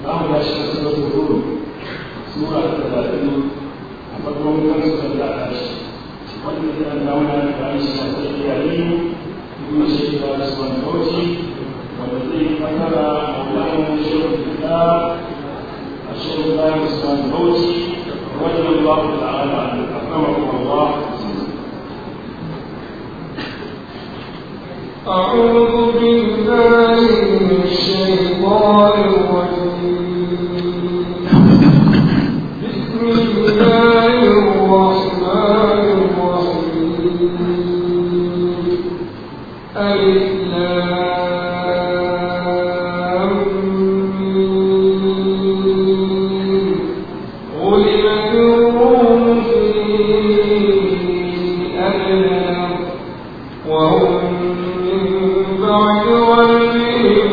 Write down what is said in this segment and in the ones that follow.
za mu tashi da sura ta hudu sura ta talatin a farkon kan sura ta tashi wanda ya an dawo da ta yi shi ta iyaye kuma shi ta da su wani kauci wanda zai fasara maulana shehu da a shehu da su wani kauci رضي الله تعالى عنه أكرمكم الله أعوذ بالله من الشيطان الرجيم بسم الله الرحمن الرحيم ألف لام ميم غلبت الروم في أدنى وهم من بعد غلبهم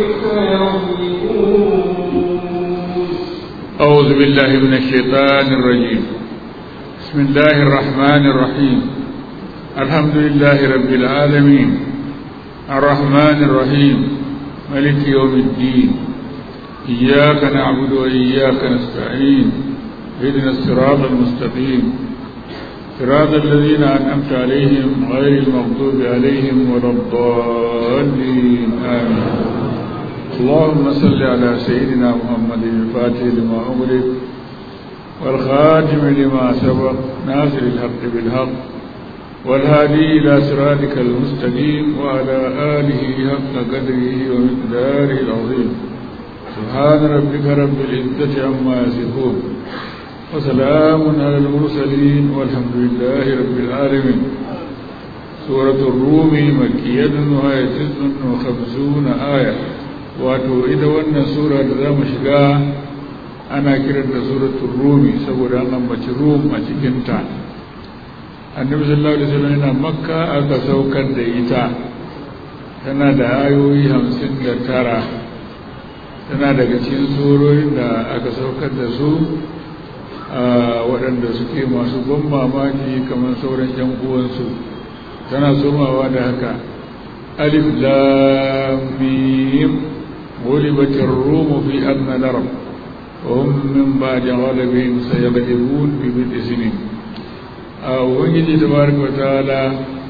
سيغلبون أعوذ بالله من الشيطان الرجيم بسم الله الرحمن الرحيم الحمد لله رب العالمين الرحمن الرحيم ملك يوم الدين إياك نعبد وإياك نستعين اهدنا الصراط المستقيم صراط الذين أنعمت عليهم غير المغضوب عليهم ولا الضالين آمين اللهم صل على سيدنا محمد الفاتح لما أغلق والخاتم لما سبق ناصر الحق بالحق والهادي إلى صراطك المستقيم وعلى آله حق قدره ومقداره العظيم سبحان ربك رب العزة عما يصفون وسلام على المرسلين والحمد لله رب العالمين سورة الروم مكية وهي تسع وخمسون آية wato ita wannan sura da za mu shiga ana kiranta suratul rumi saboda an ambaci rum a cikinta annabi sallallahu alaihi wasallam yana makka aka saukar da ita tana da ayoyi hamsin da tara tana daga cikin surorin da aka saukar da su a waɗanda suke masu ban mamaki kamar sauran yan uwansu tana somawa da haka alif lam mim غلبت الروم في أدنى الأرض وهم من بعد غلبهم سيغلبون في بضع سنين وبنجي تبارك وتعالى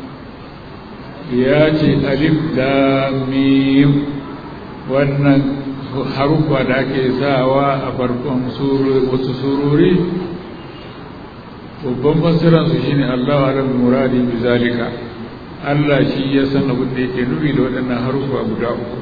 ياتي ألف لام ميم wannan haruffa da ake sawa a farkon wasu surori babban fassiransu shine Allah wa muradi bi zalika Allah shi ya san abin da yake nufi da waɗannan haruffa guda uku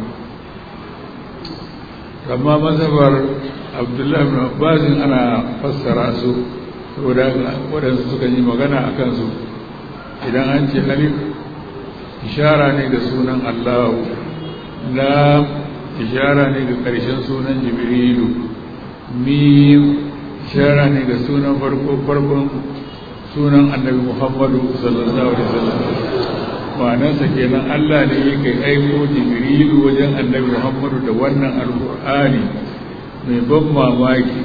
amma mazhabar abdullahi bin abbasin ana fassara su saboda waɗansu suka yi magana a kansu idan an ce alif ishara ne ga sunan allahu lam ishara ne ga ƙarshen sunan jibrilu mim ishara ne ga sunan farko farkon sunan annabi muhammadu sallallahu alaihi wasallam ma'anarsa kenan Allah ne yake aiko Jibrilu wajen Annabi Muhammadu da wannan Alƙur'ani mai ban mamaki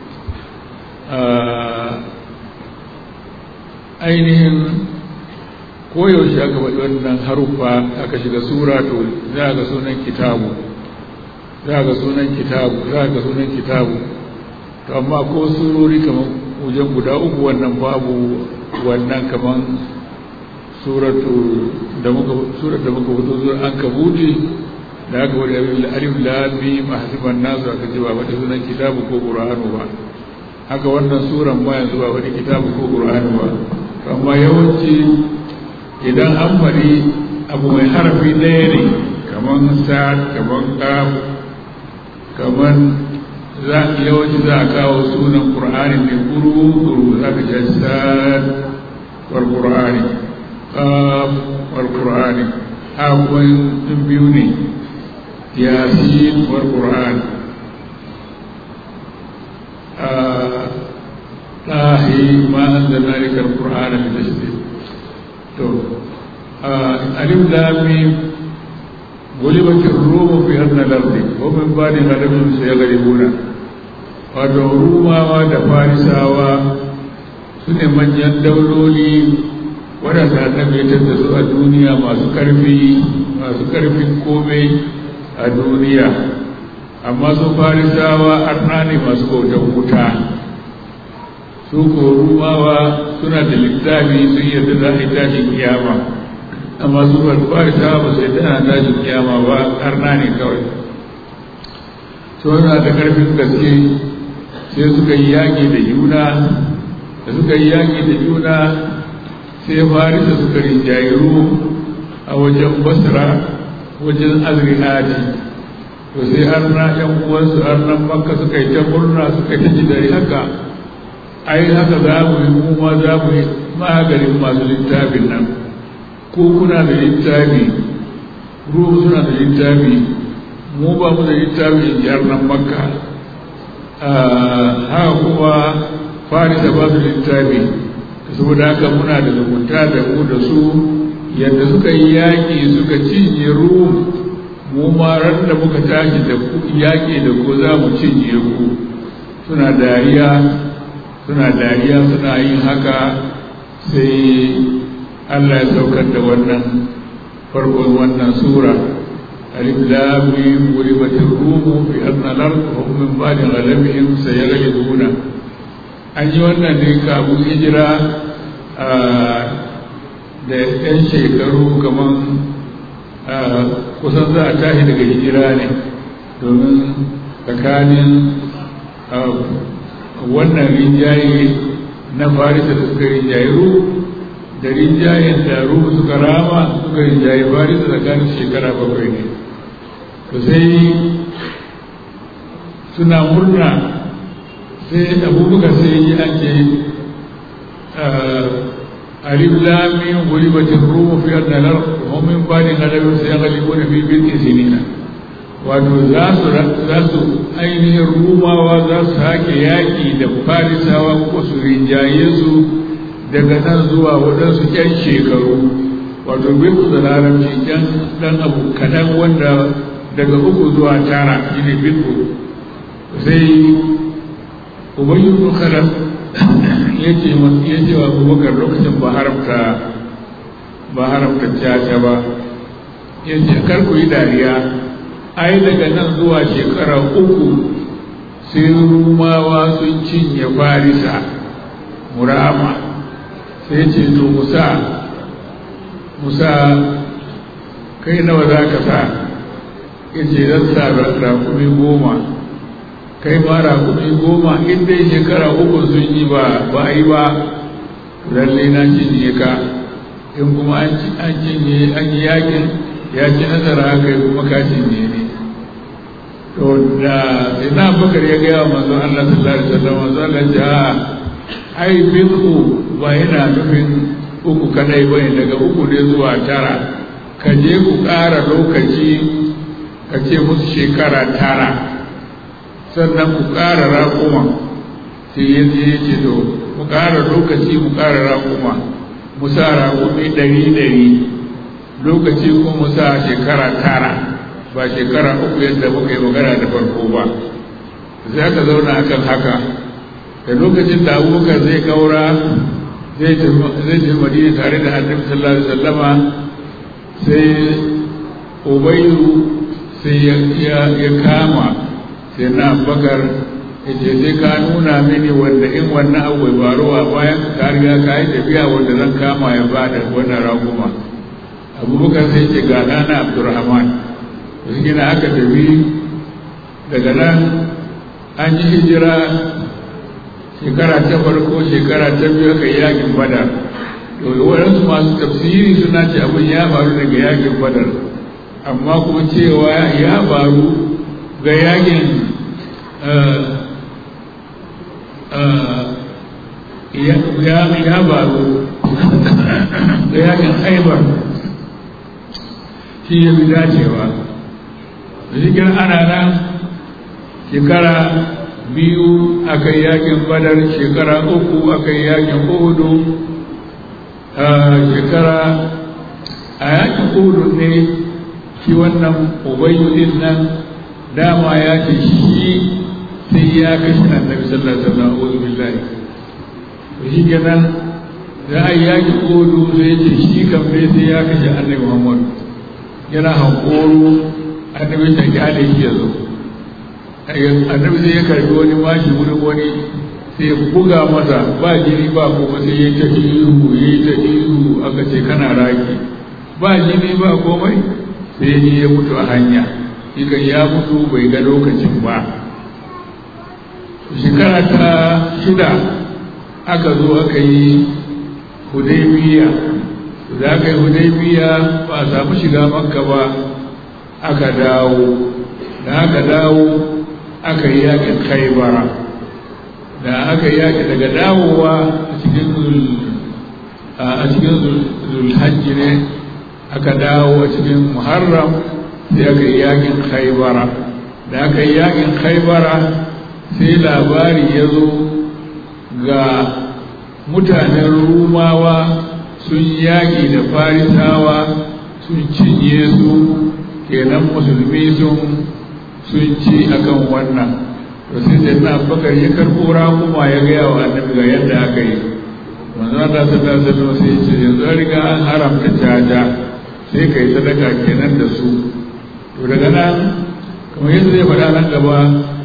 ainihin koyaushe aka faɗi wannan haruffa aka shiga sura to za ga sunan kitabu za ga sunan kitabu za ga sunan kitabu to amma ko surori kamar wajen guda uku wannan babu wannan kamar suratu da muka surat da muka fito zuwa an kabuti da aka wani alif lam mim hasiban nasu aka ce ba wani sunan kitabu ko qur'anu ba haka wannan suran ma yanzu ba wani kitabu ko qur'anu ba amma yawanci idan an bari abu mai harafi ɗaya ne kamar sa kamar kaf kamar za yawanci za a kawo sunan qur'ani ne kuru za ka ji sad wal qur'ani qaf wal qur'ani akwai sun biyu ne yasin wal qur'ani طاهي ما أنزلنا لك القرآن لتشبه تو ألف لام غلبت الروم في أدنى الأرض ومن بعد غلبهم سيغلبون wato rumawa da farisawa su ne manyan dauloli waɗanda annabi ya da su a duniya masu ƙarfi masu ƙarfin komai a duniya amma su farisawa arna ne masu bautar wuta su ko rumawa suna da littafi sun yadda za a yi tashin kiyama amma su farisawa ba su yadda ana tashin kiyama ba arna ne kawai suna da ƙarfin gaske sai suka yi yaƙi da juna da suka yi yaƙi da juna sai farisa suka rinjayiru a wajen basra wajen azrihati to sai har na yan uwansu har nan makka suka yi ta murna suka ta ji dare haka ai haka za mu yi mu ma za mu yi maganin masu littafin nan ko kuna da littafi ruhu suna da littafi mu ba mu da littafi in ji nan makka haka kuma farisa ba su littafi saboda haka muna da zumunta da mu da su yadda suka yi yaƙi suka cinye rum mu ma ran da muka tashi da yaƙi da ko za mu cinye ku suna dariya suna dariya suna yin haka sai Allah ya saukar da wannan farkon wannan sura alif lam mim ghulibatir rum fi adna al-ard wa hum min ba'di ghalabihim sayaghlibuna an yi wannan ne kafin hijira da yan shekaru kamar kusan za a tashi daga hijira ne domin tsakanin wannan rinjaye na farisa da suka rinjaye ru da rinjayen da ru suka rama suka rinjaye farisa tsakanin shekara bakwai ne to sai suna murna sai abubakar sai yi an ce alif lamin gulibatin rumu fi annalar homin bani galabin sai galibu da fi bin isinina wato za su za su ainihin rumawa za su sake yaƙi da farisawa ko su rinjaye su daga nan zuwa waɗansu ƴan shekaru wato bin da larabci ɗan abu kaɗan wanda daga uku zuwa tara shine bin sai ubayyu bin khalaf yace yace wa Abubakar lokacin ba haramta ba haramta caca ba yace kar ku yi dariya ai daga nan zuwa shekara uku sai rumawa sun cinye farisa murama sai ce to musa musa kai nawa za ka sa yace zan sa rakumi goma kai ma rakumi goma in dai shekara uku sun yi ba ba yi ba lalle na cinye ka in kuma an cinye an yi yakin ya ci nasara kai kuma ka cinye ne to da sai na bakar ya gaya wa manzon Allah sallallahu alaihi wasallam manzon Allah ya ce a ai bidu ba yana nufin uku kadai bane daga uku ne zuwa tara ka je ku ƙara lokaci ka ce musu shekara tara sannan ku ƙara raƙuma sai ya je ya ce to mu ƙara lokaci mu ƙara raƙuma mu sa raƙumi ɗari ɗari lokaci ko mu sa shekara tara ba shekara uku yadda muka yi magana da farko ba sai aka zauna akan haka da lokacin da abubakar zai kaura zai tafi madina tare da annabi sallallahu alaihi wasallama sai ubayyu sai ya kama sai na bakar ya ce sai ka nuna mini wanda in wannan abu bai faruwa bayan ka riga ka yi tafiya wanda zan kama ya ba da wannan raguma abubakar sai ce ga ɗana abdurrahman da suke na aka tafi daga nan an yi hijira shekara ta farko shekara ta biyu aka yi yakin badar to waɗansu masu tafsiri suna ce abin ya faru daga yakin badar amma kuma cewa ya faru ga yakin ya faru ga yakin haibar shi ya fi dacewa da cikin ana nan shekara biyu aka yi yakin badar shekara uku aka yi yakin uhudu shekara a yakin uhudu ne shi wannan ubayyu din nan dama ya ce shi sai ya kashe annabi sallallahu alaihi wasallam a'udhu billahi to shi kenan da ai yaki kodu sai ya ce shi kan bai sai ya kashe annabi Muhammad yana hankoro annabi ta kyale shi ya zo annabi sai ya karbi wani mashi wurin wani sai ya buga masa ba jini ba kuma sai ya ta ihu ya ta ihu aka ce kana raki ba jini ba komai sai ya ya mutu a hanya shi ya mutu bai ga lokacin ba shekara ta shida aka zo aka yi hudaybiya da aka yi hudaybiya ba a samu shiga makka ba aka dawo da aka dawo aka yi yakin khaibara da aka yi yaki daga dawowa a cikin a cikin zulhajji ne aka dawo a cikin muharram sai aka yi yakin khaibara da aka yi yakin khaibara sai labari ya zo ga mutanen rumawa sun yaƙi da farisawa sun cinye su kenan musulmi sun sun ci akan wannan to sai sai na bakar ya karɓo rakuma ya gaya wa annabi ga yadda aka yi manzo Allah sallallahu alaihi wasallam sai ya ce yanzu an riga an haramta caja sai kai sadaka kenan da su to daga nan kamar yadda zai faɗa nan gaba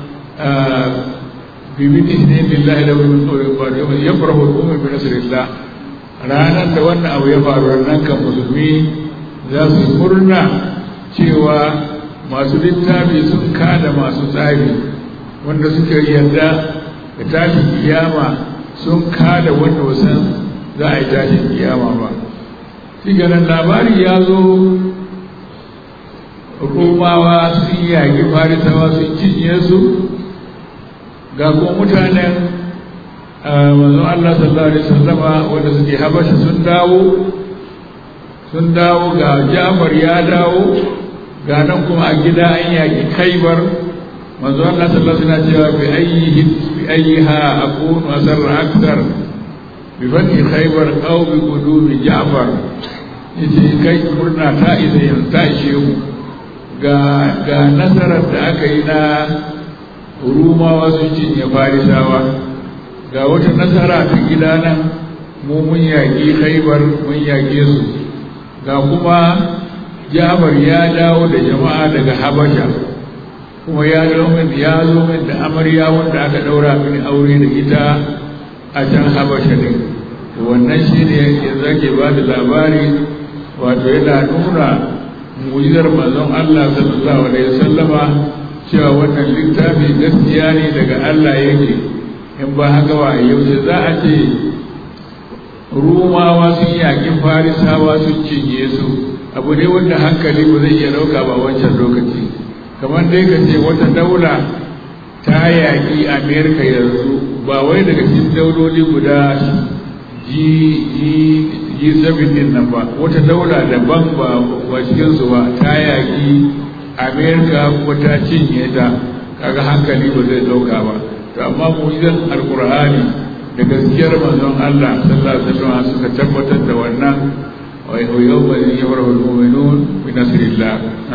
fi miti ne lillahi da wani tsoron ba da ya farko kuma bi nasirillah ranar da wannan abu ya faru nan kan musulmi za su murna cewa masu littafi sun kada masu tsari wanda suke yarda da tashin kiyama sun kada wanda wasan za a yi tashin kiyama ba shi ganin labari ya zo romawa sun yaƙi farisawa sun cinye su ga kuma mutanen manzon Allah sallallahu alaihi wasallama wanda suke habasha sun dawo sun dawo ga Jafar ya dawo ga nan kuma a gida an yaƙi Khaibar manzon Allah sallallahu alaihi wasallam cewa bi ayyihi bi ayyiha akunu asarra akthar bi fani Khaibar aw bi qudumi Jafar yace kai murna ta isa yanzu ta ishe mu ga ga nasarar da aka yi na rumawa sun cinye farisawa ga wata nasara ta gida nan mu mun yaƙi haibar mun yaƙe su ga kuma jabar ya dawo da jama'a daga habasha kuma ya zo min ya zo min da amarya wanda aka ɗaura mini aure da ita a can habasha ne to wannan shine yanzu ake ba da labari wato yana nuna mu'jizar manzon Allah sallallahu alaihi wasallama cewa wannan littafi gaskiya ne daga Allah yake in ba haka ba yaushe za a ce rumawa sun yaƙi farisawa sun cinye su abu ne wanda hankali ba zai iya ɗauka ba wancan lokaci kamar dai ka ce wata daula ta yaƙi amerika yanzu ba wai daga cikin dauloli guda g7 din nan ba wata daula daban ba ba cikinsu ba ta yaƙi amerika kuma ta cinye ta kaga hankali ba zai dauka ba to amma mu'jizar alqur'ani da gaskiyar manzon Allah sallallahu alaihi wasallam suka tabbatar da wannan wa yawma yafrahu almu'minun bi nasrillah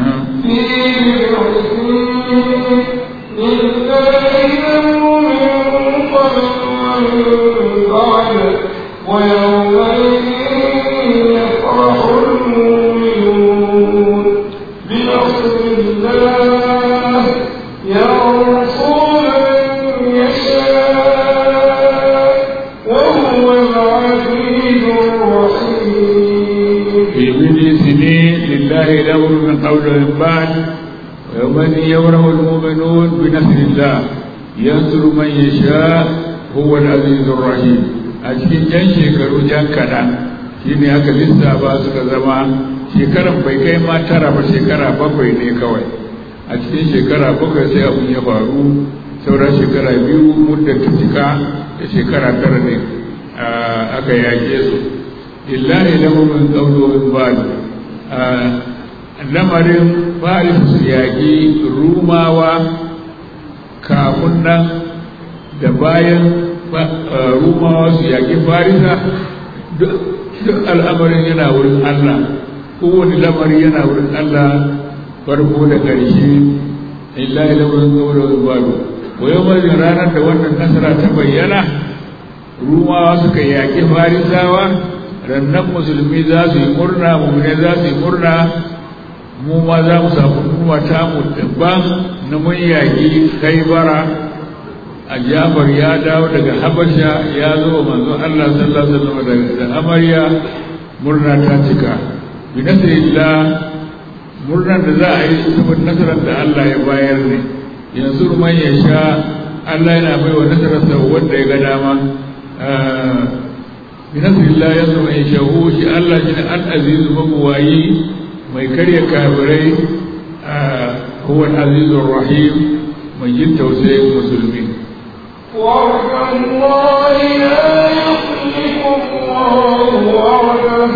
ويومئذ يفرح المؤمنون بنصر الله ينصر من يشاء وهو العزيز الرحيم في بدء سنين لله الامر من قول ومن بعد ويومئذ يفرح المؤمنون بنصر الله ينصر من يشاء هو العزيز الرحيم a cikin yan shekaru jan kaɗan shi ne aka lissafa suka zama shekaran bai kai ma tara ba shekara bakwai ne kawai a cikin shekara bakwai sai abun ya faru sauran shekara biyu muddar ta cika da shekara tara ne aka yake su illahi lahu min qawlu ba'd lamarin faris su yaƙi rumawa kafin nan da bayan rumawa su yaƙi farisa duk al'amarin yana wurin Allah kowane lamari yana wurin Allah farko da ƙarshe illahi lamarin qawlu ba'd wa yau ranar da wannan nasara ta bayyana rumawa suka yaƙi farisawa rannan musulmi za su yi murna mummune za su yi murna mu ma za mu samu numa ta mu daban na mun yaƙi kaibara a jafar ya dawo daga habasha ya zo manzo Allah sallallahu alaihi wasallam da amarya murna ta cika bi nasrillah murnar da za a yi saboda nasarar da Allah ya bayar ne yanzu man ya sha Allah yana bai wa nasararsa wanda ya ga dama bi nasrillah yanzu man ya shahu shi Allah shi al-azizu mabuwayi mai karya kafirai huwa al-azizur rahim mai yin tausayin musulmi وعد الله لا يخلف الله وعده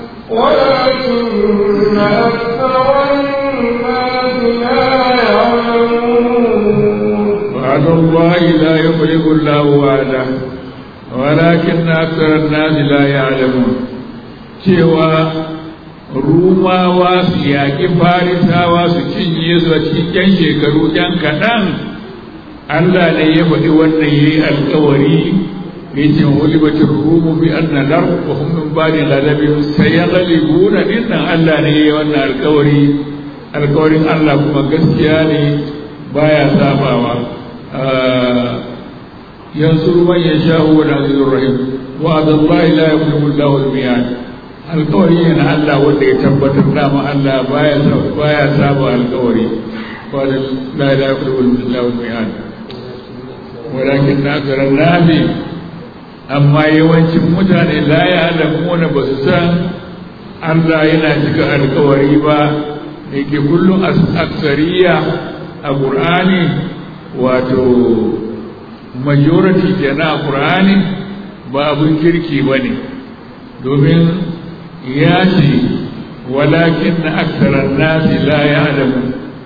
ولكن أكثر الناس لا يعلمون وعد الله لا يخلف الله وعده ولكن أكثر الناس لا يعلمون cewa rumawa su yaƙi farisawa su cinye su a cikin ƴan shekaru ƴan kaɗan Allah ne ya faɗi wannan ya yi alkawari ya ce hulibatin rumu bi an nadar wa hum min ba'di ghadabin sayaghlibuna dinnan Allah ne ya yi wannan alkawari alkawarin Allah kuma gaskiya ne baya sabawa yansuru man yasha'u wa azizur rahim wa adallahi la yukhlifu Allahu al-mi'ad alkawari ne na Allah wanda ya tabbatar dama Allah baya baya saba alkawari wa la la yukhlifu Allahu al-mi'ad walakin akthara an-nasi amma yawancin mutane la ya'lamuna ba su san Allah yana cika alkawari ba da ke kullum aksariya a ƙur'ani wato majority kenan a ƙur'ani ba abin kirki ba ne domin ya ce walakin na aksarar nasi la ya adamu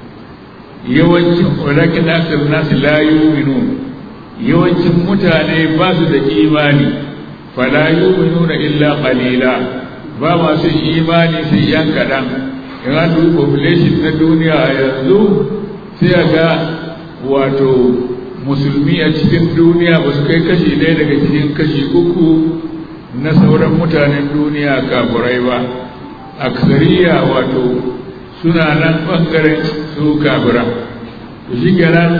yawancin walakin na aksarar nasi la yuminu yawancin mutane ba su da imani fala yuminuna illa qalila ba masu imani sai yan kaɗan in an dubi population na duniya a yanzu sai a ga wato musulmi a cikin duniya ba su kai kashi ɗaya daga cikin kashi uku na sauran mutanen duniya kafurai ba aksariya wato suna nan ɓangaren su kafira to shi kenan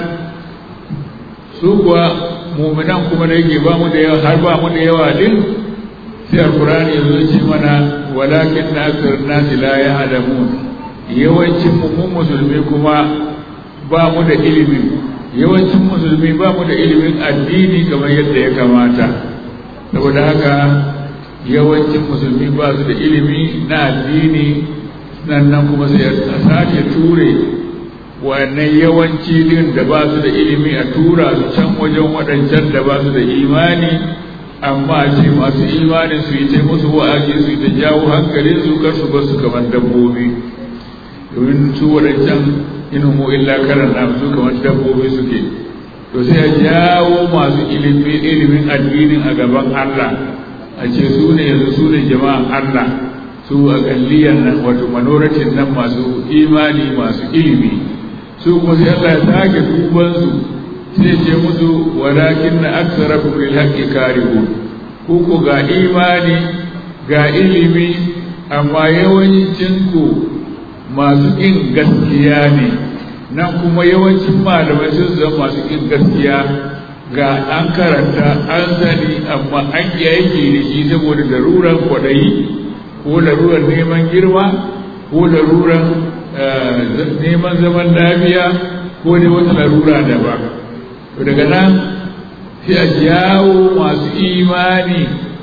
su kuwa muminan kuma da yake ba mu da yawa har ba mu da yawa din sai alkurani yanzu ce mana walakin na akthar nasi la ya'lamun yawancin mu musulmi kuma ba mu da ilimin yawancin musulmi ba mu da ilimin addini kamar yadda ya kamata saboda haka yawancin musulmi ba su da ilimi na addini sannan kuma sai a sake ture wannan yawanci din da ba su da ilimi a tura su can wajen waɗancan da ba su da imani amma a ce masu imani su yi ta musu wa'azi su yi ta jawo hankalin su kar su bar su kamar dabbobi domin su waɗancan inumu illa karan na su kamar dabbobi suke to sai a jawo masu ilimi ilimin addinin a gaban Allah a ce su ne yanzu su ne jama'an Allah su a galliyan nan wato manoratin nan masu imani masu ilimi su kuma sai Allah ya sake duban su sai ce musu walakin na aksarakum lil haqqi karihun ku ko ga imani ga ilimi amma yawancin ku masu ƙin gaskiya ne nan kuma yawancin malamai sun zama masu ƙin gaskiya ga an karanta an sani amma an yi aiki da shi saboda laruran kwaɗayi ko laruran neman girma ko laruran neman zaman lafiya ko dai wata larura da ba to daga nan sai a jawo masu imani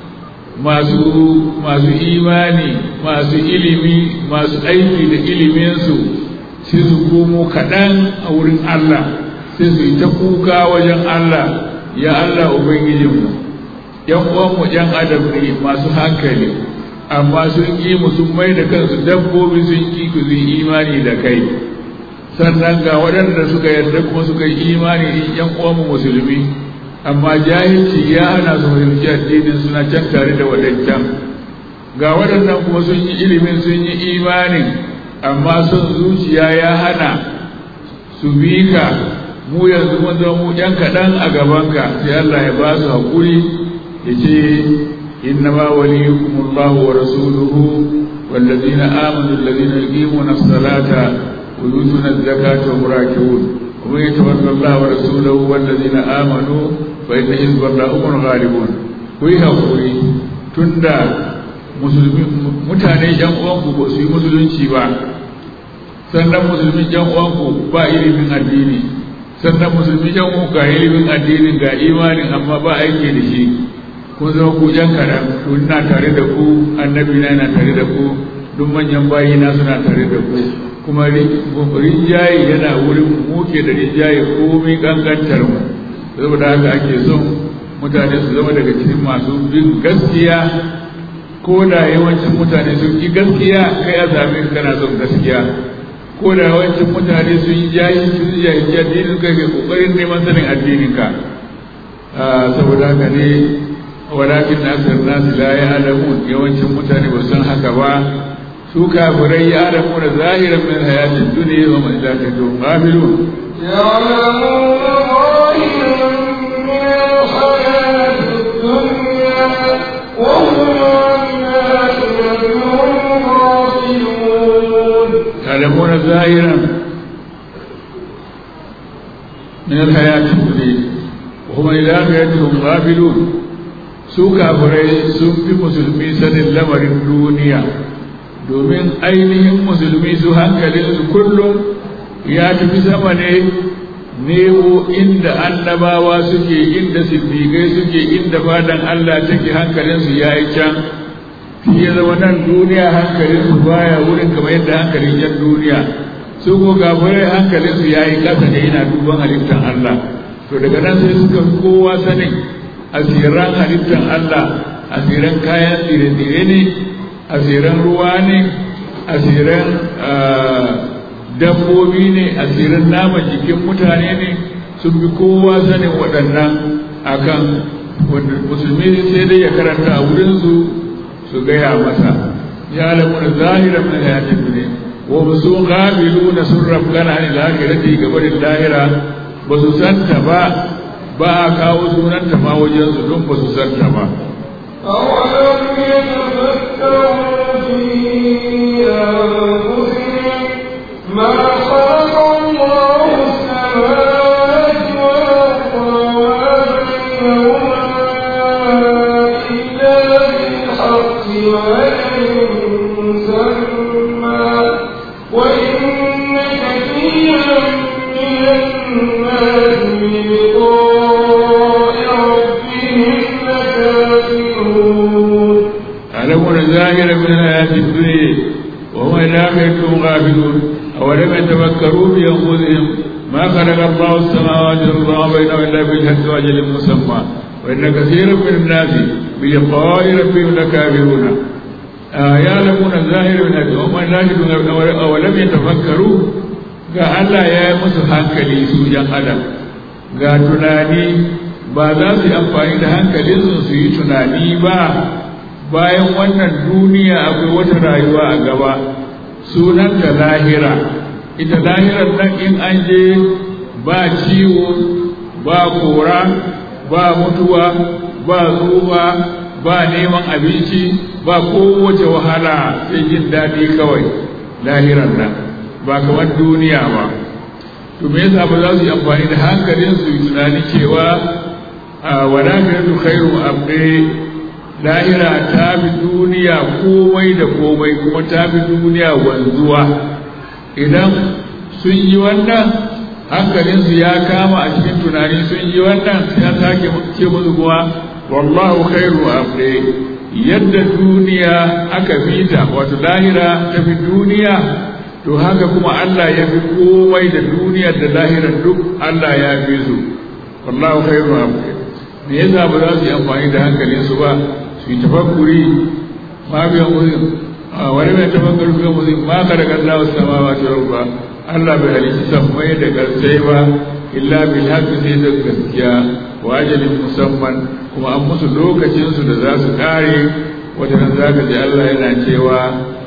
masu masu imani masu ilimi masu aiki da iliminsu sai su komo kaɗan a wurin Allah sai su yi ta kuka wajen Allah ya Allah Ubangijinmu ‘yan uwanmu ‘yan adam ne masu hankali amma sun ƙi mu sun mai da kansu dabbobi sun ƙi ku yi imani da kai sannan ga waɗanda suka yarda kuma suka yi imani ‘yan uwanmu musulmi amma jahilci ya hana su fahimci addinin suna can tare da waɗancan ga waɗannan kuma sun yi ilimin sun yi imanin amma son zuciya ya hana su bi ka mu yanzu mun zama mu ɗan kaɗan a gabanka sai Allah ya ba su haƙuri ya ce inna ma waliyukum Allah wa rasuluhu والذين آمنوا الذين يقيمون الصلاة ويؤتون الزكاة وهم راكعون ومن يتولى الله ورسوله والذين آمنوا فإن حزب الله هم الغالبون kuyi haƙuri tun da mutane yan uwanku ba su yi musulunci ba sannan musulmi yan uwanku ba ilimin addini sannan musulmi yan uwanku ga ilimin addinin ga imanin amma ba aiki da shi kun zama ku yan kaɗan to ina tare da ku annabi na yana tare da ku duk manyan bayi na suna tare da ku kuma rinjaye yana wurin muke da rinjaye komai kankantar mu saboda haka ake son mutane su zama daga cikin masu bin gaskiya ko da yawancin mutane sun yi gaskiya kai a sami kana son gaskiya ko da yawancin mutane sun yi jayi sun yi jayi addinin kai kai kokarin neman sanin addinin ka saboda haka ne walakin na aksar nasu la ya alamun yawancin mutane ba san haka ba su kafirai ya alamu da zahiran min hayatin duniya wa mai zaka to qabilun يعلمون ظاهرا من الحياة الدنيا وهم عن الآخرة هم غافلون يعلمون ظاهرا من الحياة الدنيا وهم إلى آخرتهم غافلون su kafirai sun fi musulmi sanin lamarin duniya domin ainihin musulmi su hankalinsu kullum ya tafi sama ne nemo inda annabawa suke inda siddiƙai suke inda fadan Allah take hankalinsu ya yi can shi ya zama nan duniya hankalinsu baya wurin kamar yadda hankalin yan duniya su ko gafirai hankalinsu ya yi ƙasa ne yana duban halittar Allah to daga nan sai suka fi kowa sanin asiran halittar Allah asiran kayan tsire-tsire ne asiran ruwa ne asiran dabbobi ne asirin naman jikin mutane ne sun bi kowa sanin waɗannan akan wanda musulmi sai dai ya karanta a wurinsu su gaya masa ya lamu da zahiran min hayatin duniya wa su ghabilu na sun rafgana ne lahirati gabarin lahira ba su santa ba ba a kawo sunanta ma wajensu don ba su santa ba أولم يتفكروا في أنفسهم ما خلق الله السماوات والأرض وما بينهما إلا بالحق وأجل مسمى وإن كثيرا من الناس بلقاء ربهم لكافرون يعلمون ظاهرا من الحياة الدنيا وهم إلى آخرتهم غافلون أولم يتفكروا في أنفسهم ما خلق الله السماوات والأرض وما بينهما إلا بالحق وأجل مسمى وإن كثيرا من الناس بلقاء ربهم لكافرون آه يعلمون الظاهر من الحياة وهم إلى آخرتهم أولم يتفكروا ga Allah ya yi musu hankali su ‘yan adam ga tunani ba za su yi amfani da hankalinsu su yi tunani ba bayan wannan duniya akwai wata rayuwa a gaba sunanta lahira ita lahirar nan in an je ba ciwo ba kora ba mutuwa ba tsufa ba neman abinci ba kowace wahala sai jin daɗi kawai lahirar nan ba kamar duniya ba to me yasa ba za su yi amfani da hankalin su yi tunani cewa a wadakatu khairu abde lahira ta fi duniya komai da komai kuma ta fi duniya wanzuwa idan sun yi wannan hankalinsu ya kama a cikin tunani sun yi wannan ya sake ce musu kuma wallahu khairu abde yadda duniya aka fita wato lahira ta fi duniya to haka kuma Allah ya fi komai da duniyar da lahirar duk Allah ya fi su wallahu khairu abde me yasa ba za su yi amfani da hankalinsu ba su yi tafakkuri ma biyan mutum wani mai tafakkuri biyan mutum ma ka daga Allah wasu sama ba ta ba Allah bai halitta sammai da garsai ba illa bil haqqi sai da gaskiya wa ajalin musamman kuma an musu lokacin su da za su kare wata nan zaka ji Allah yana cewa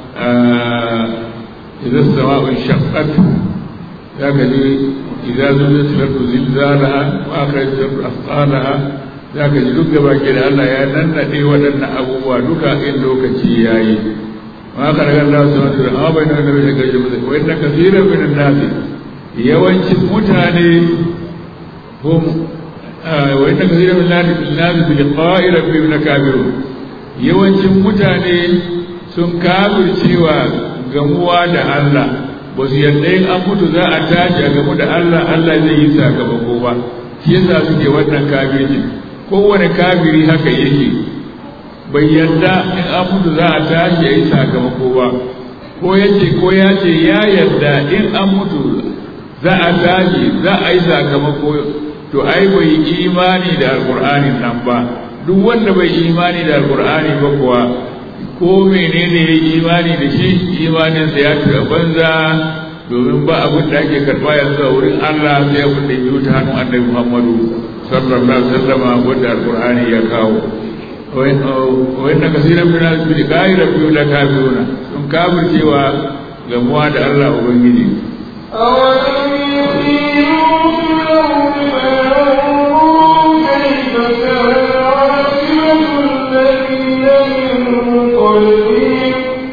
idan sama'un shaqqat zaka ji idza zulzilat al-ardu zilzalaha wa akhrajat al-ardu athqalaha za ka ji duk gaba ke da Allah ya nannaɗe waɗannan abubuwa duka in lokaci ya yi ma ka daga Allah su wata da amma bai nan da bai daga jama'a wa inna kasiran min an-nasi yawancin mutane hum wa inna kathira min an-nas bi liqa'i rabbihim lakabirun yawancin mutane sun kafircewa gamuwa da Allah ba su yarda in an mutu za a tashi a gamu da Allah Allah zai yi sakamako ba shi yasa suke wannan kafirci kowane kafiri haka yake bai yarda in an mutu za a tashi a yi sakamako ba ko yace ko ya ce ya yarda in an mutu za a tashi za a yi sakamako to ai bai imani da alkur'ani nan ba duk wanda bai imani da alkur'ani ba kuwa ko menene ya imani da shi imaninsa ya tura banza domin ba abin da ake karɓa yanzu a wurin Allah sai abin da biyu ta hannun annabi Muhammadu sallallahu alaihi wasallam wanda alkur'ani ya kawo wa inna kaseeran min al-bil ghaira fi la kafiruna sun kafircewa gamuwa da Allah ubangiji أولم يسيروا في الأرض فينظروا كيف كان عاقبة الذين من قبلهم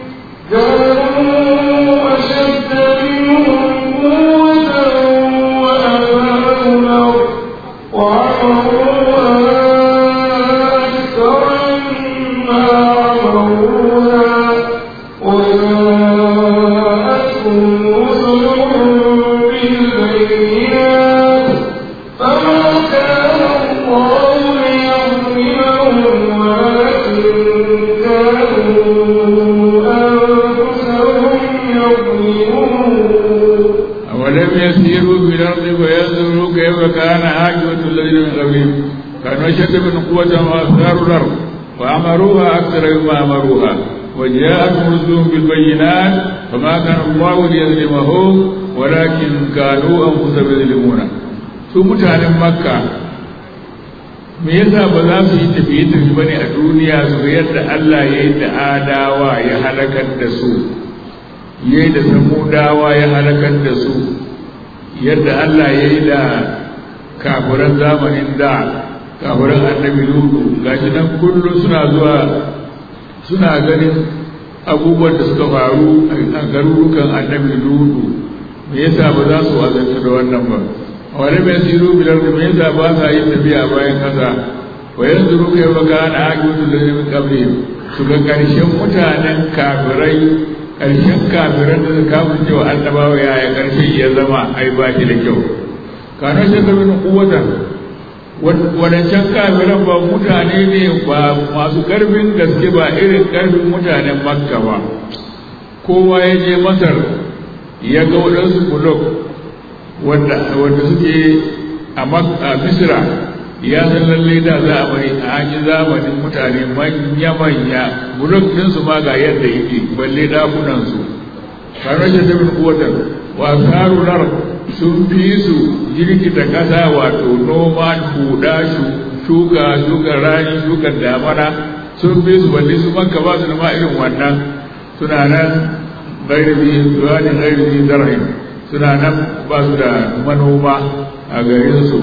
كانوا أشد منهم قوة وأثاروا الأرض وعمروها أكثر مما عمروها وجاءتهم رسلهم بالبينات فما كان الله ليظلمهم ولكن كانوا أنفسهم يظلمون أولم يسيروا في الأرض فينظروا كيف كان عاقبة الذين من قبلهم كانوا أشد من قوة وأثاروا الأرض وأمروها أكثر مما أمروها وجاءتهم رسلهم بالبينات فما كان الله ليظلمهم ولكن كانوا أنفسهم يظلمون su mutanen makka me yasa ba za su yi tafiye-tafiye ba ne a duniya su ga yadda Allah ya yi da adawa ya halakar da su ya yi da samudawa ya halakar da su yadda Allah ya yi da kafiran zamanin da kafiran annabi lutu gashi nan kullum suna zuwa suna ganin abubuwan da suka faru a garurukan annabi lutu me yasa ba za su wazanta da wannan ba wani mai siru bilar da me yasa ba sa yin tafiya bayan kasa wa yanzu ruka yi baka na agiyotu da min kabri su ga ƙarshen mutanen kafirai ƙarshen kafiran da suka kafin cewa annabawa yaya ƙarshen ya zama ai ba shi da kyau kano shi da min kuwatan wadancan kafiran ba mutane ne ba masu ƙarfin gaske ba irin ƙarfin mutanen makka ba kowa ya je masar ya ga waɗansu bulok wanda suke a misira ya san lalle da za a mai a hanyar zamanin mutane manya-manya bulok ɗinsu ma ga yadda yake balle ɗakunansu kamar shi tabin kuwatar wa tsarunar sun fi su jirgita ƙasa wato noma huda shuka shuka rani shuka damana sun fi su balle su manka ba su da ma irin wannan suna nan gairibi zuwanin gairibi zarhin suna nan ba su da manoma a garinsu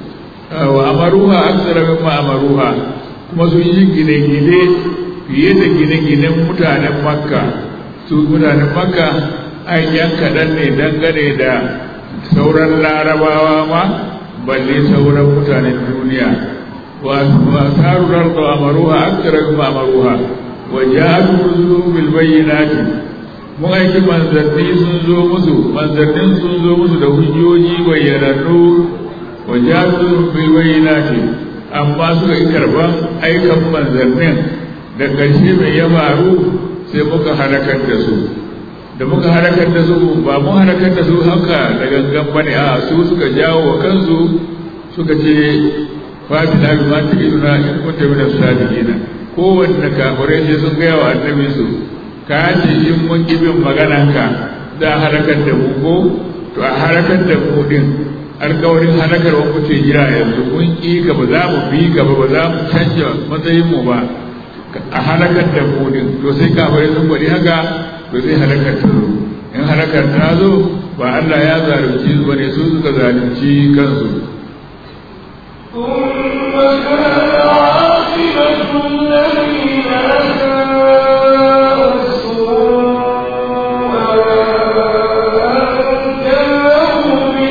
wa amaruha aksara mimma amaruha kuma sun yi gine-gine fiye da gine-ginen mutanen makka su mutanen makka an yan kaɗan ne dangane da sauran larabawa ma balle sauran mutanen duniya wa tarurar da amaruha aksara mimma amaruha wa ja'atu rusulun bil bayyinati mun aiki manzanni sun zo musu manzannin sun zo musu da hujjoji bayyanannu wa jatu bil bayyinati amma suka yi karban aikan manzannin da ƙarshe mai ya faru sai muka halakar da su da muka halakar da su ba mun halakar da su haka da gangan bane a su suka jawo wa kansu suka ce fatina bi ma ta'iduna in kunta min as-sadiqin kowanne kafirai sai sun gaya wa annabi su ka ce in mun ki bin maganarka za a halakar da mu ko to a halakar da mu din alkawarin halakar wa kuce jira yanzu mun ki ka ba za mu bi ka ba ba za mu canja matsayin mu ba a halakar da mu din to sai kafirai sun gwadi haka to sai halakar ta zo in halakar ta zo ba Allah ya zalunci su bane su suka zalunci kansu ثم كان عاقبة الذين أساءوا السوء أن كذبوا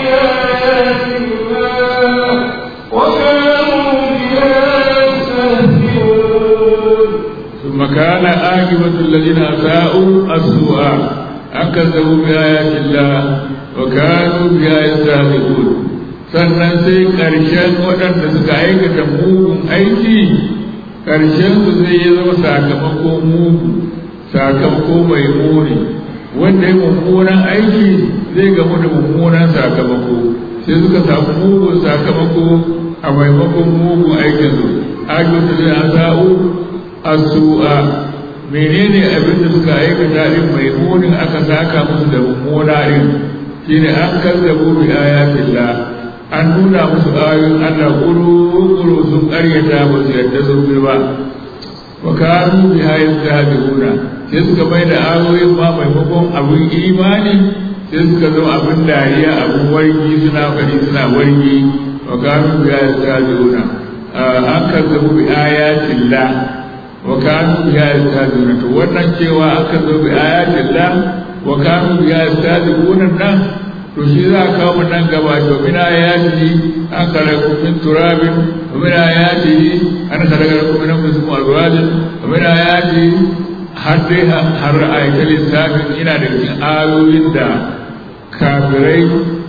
وكان عاقبة الذين أساءوا السوء أن كذبوا بآيات الله وكانوا بها يستهزئون sannan sai ƙarshen waɗanda suka aikata mugun aiki ƙarshen su zai yi zama sakamako mugu sakamako mai muni wanda ya mummunan aiki zai gamu da mummunan sakamako sai suka samu mugun sakamako a maimakon mugun aikin su ajiyar da asa'u asu'a menene abin da suka aikata din mai munin aka saka musu da mummuna din shine an kazzabu bi ayatillah an nuna musu ayoyin Allah kuru-kuru sun karyata ba su yadda sun bi ba wa kanu bi hayin tabi'una sai suka mai da ayoyin ma maimakon abin imani sai suka zo abin dariya abin wargi suna fari suna wargi wa kanu bi hayin tabi'una an kazzabu bi ayatillah wa kanu bi hayin tabi'una to wannan cewa an kazzabu bi ayatillah wa kanu bi hayin tabi'una nan to shi za a kawo mu nan gaba to min ayati an khalaqu min turabin wa min ayati an khalaqakum min anfusikum azwajan wa min ayati har dai har ayatul lissafin ina da cikin ayoyin da kafirai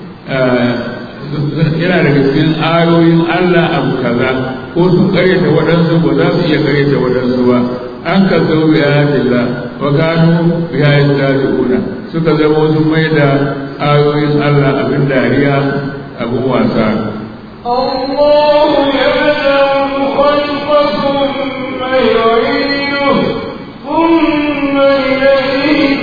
yana daga cikin ayoyin Allah abu kaza ko sun karyata waɗansu ba za su iya karyata waɗansu ba an ka zo bi ayatillah wa kanu bi ayatillah suka zama sun mai da ayoyin Allah abin dariya abin wasa. الله يبدأ الخلق ثم يعيده ثم إليه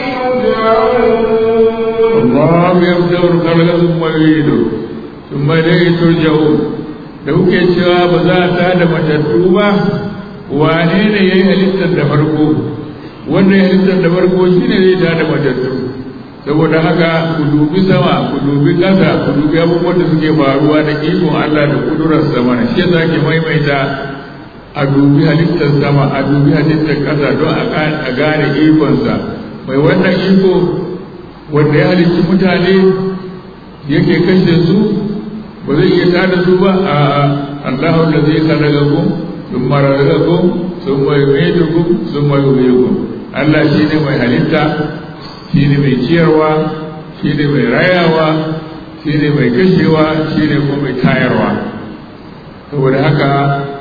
ترجعون الله يبدأ الخلق ثم يعيده ثم إليه ترجعون da kuke cewa ba za ta da matattu ba wane ne ya yi halittar da farko wanda ya halittar da farko shi ne zai ta da matattu saboda haka ku dubi sama ku dubi ƙasa ku dubi abubuwan da suke faruwa da ikon Allah da kudurar sama shi yasa ke maimaita a dubi halittar sama a dubi halittar ƙasa don a gane ikonsa mai wannan iko wanda ya halicci mutane yake kashe su ba zai iya tada su ba a Allahu da zai kalaga ku sun mararraga ku sun mai mai ku sun mai ku Allah shi ne mai halitta shi ne mai ciyarwa shi ne mai rayawa shi ne mai kashewa shi ne kuma mai tayarwa saboda haka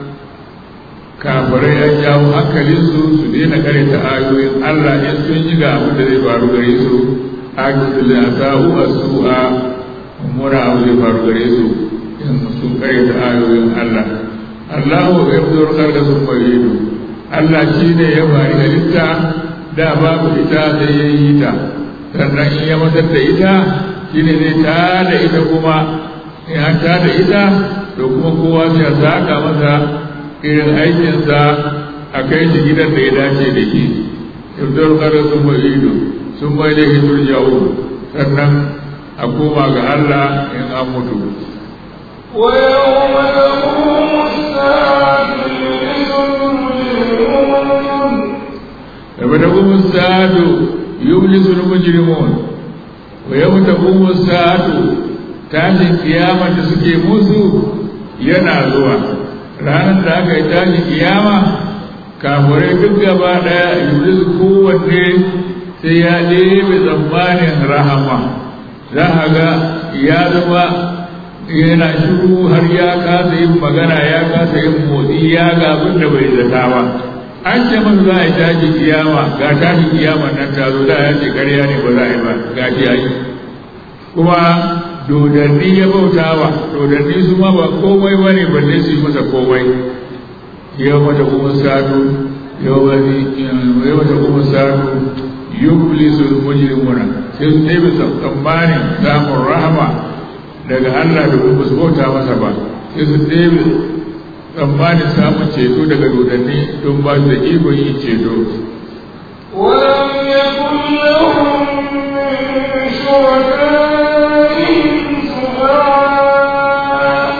kafirai an jawo hankalinsu su daina karanta ayoyin Allah in sun yi ga abin da zai faru gare su akidu da sa'u as-su'a mummuna abu zai faru gare su in sun karanta ayoyin Allah Allahu ya fito da sun bayyana Allah shi ne ya bari halitta da babu ita sai ya yi ta sannan in ya matar da ita shi ne zai ta da ita kuma in an ta da ita to kuma kowa sai ya saka masa irin aikinsa a kai shi gidan da ya dace da shi ibdul qadar sun bai ido sun bai da hidur jawo sannan a koma ga Allah in an mutu ويوم تقوم الساعة يبلس المجرمون يوم تقوم الساعة يبلس المجرمون ويوم تقوم الساعة tashin kiyama da suke musu yana zuwa ranar da aka yi tashin kiyama kafurai duk gaba daya iblis kowanne sai ya ɗebe tsammanin rahama za a ga ya zama yana shiru har ya kasa yin magana ya kasa yin motsi ya ga abin da bai zata ba an ce masa za a yi tashi kiyama ga tashi kiyama nan ta zo da ya ce karya ne ba za a yi ba ga shi ya yi kuma dodanni ya bauta wa dodanni su ma ba komai ba ne balle su yi masa komai yau mata kuma sadu yau mata kuma sadu yublisul mujrimuna sai su ɗebe tsammanin samun rahama daga Allah da kuma su bauta masa ba sai su ɗebe tsammanin samun ceto daga dodanni don ba su da ikon yin ceto ولم يكن لهم من شركائهم شفعاء